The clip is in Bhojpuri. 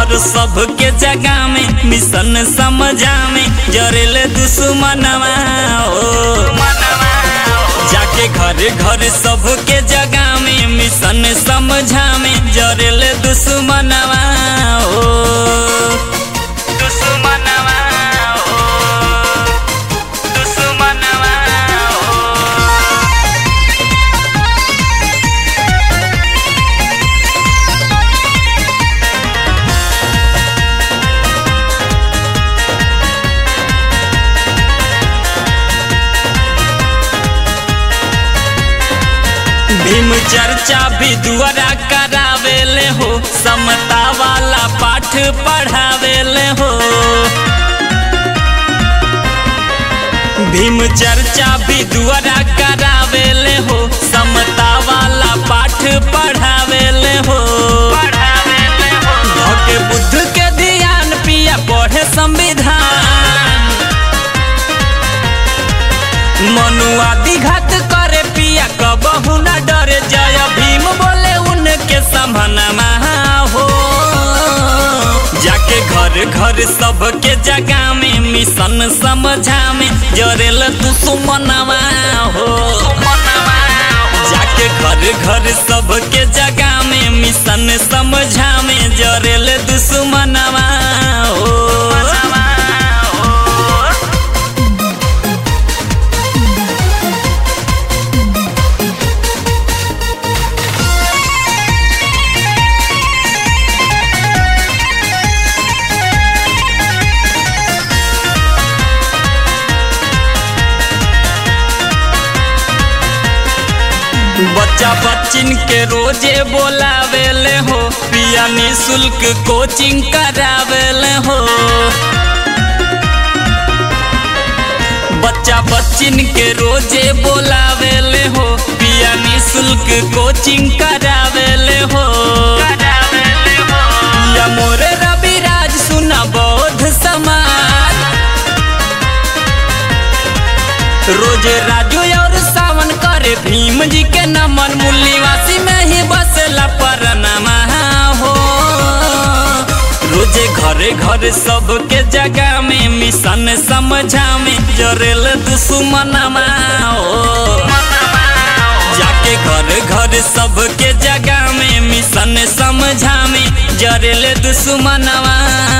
घर सबके जगह में मिशन समझा में जरेले दुश्मनवा ओ जाके घर घर सबके जगह में मिशन समझा में जरेले दुश्मनवा ओ दुश्मनवा ओ दुश्मनवा ओ भीम चर्चा भी दुआरा करावेले हो समता वाला पाठ पढ़ावेले हो भीम चर्चा भी दुआरा करावेले हो समता वाला पाठ पढ़ावेले हो धके बुद्ध के ध्यान पिया पढ़े संविधान मनुआदि घात करे पिया कबहू न डरे जय भीम बोले उनके संभनमा हो जाके घर घर सबके जगह में मिशन समझा में जरेल दुश्मनवा हो जाके घर घर सबके जगह में मिशन समझा में जरेल दुश्मनवा हो बच्चा बच्चिन के रोजे बोलावेले हो पिया निशुल्क कोचिंग करावेले हो बच्चा बच्चिन के रोजे बोलावेले हो पिया निशुल्क कोचिंग करावेले हो या मोरे रविराज सुना बौद्ध समाज रोज राजू और सावन करे भीम जी के नमन मुल्लीवासी में ही बसला परनमा हो रोजे घरे घरे सबके जगह में मिशन समझा में जरेल दुश्मनमा हो जाके घर घर सबके जगह में मिशन समझा में जरेल दुश्मनवा